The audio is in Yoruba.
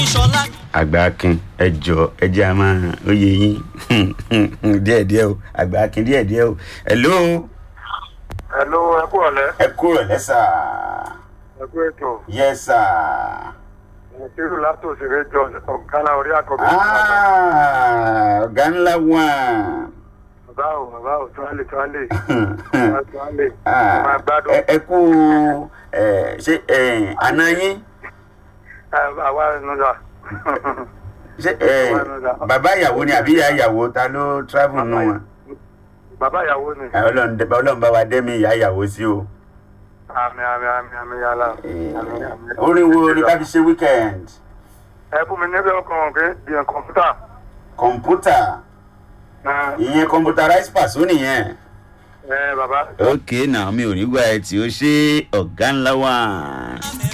ìṣọlá. àgbà akin ẹ jọ ẹ jẹ́ a máa oyè yín díẹ̀díẹ̀ o àgbà akin díẹ̀díẹ̀ o hello Hello, ẹ kú ọ̀lẹ́. ẹ kúrò lẹ́sà Ẹ kú ètò. yẹ́sà Ìṣirò látò òṣèré jọ ọ̀gánná orí àkọ́bí. ọ̀gá ńlá wà. Bàbá ò bàbá ò tuwálé tuwálé. Tuwálé. Máa gbádùn. ẹ kú ẹ, ṣé ẹ, àná yín Àwa nùdà. ṣé ẹ, bàbá ìyàwó ni àbí ìyá ìyàwó ta ló travel nù wọn. Bàbá ìyàwó ni. Ẹ, Ọlọ́run dẹ- Ọlọ́run bá wa dẹ́mi ìyá ìyàwó sí o. Àmì àmì àmì àmì yàrá. Ẹ, Àmì àmì. orin wo ni ká fi ṣe weekend. Ẹ fún mi níbi ọkàn pé di kọ̀ǹpútà. kọ̀ǹpútà ìyẹn computerized person nìyẹn. Ẹ bàbá. ok náà mi ò ní gbà ẹ tí ó ṣe ọ̀gá ńlá wà. àmì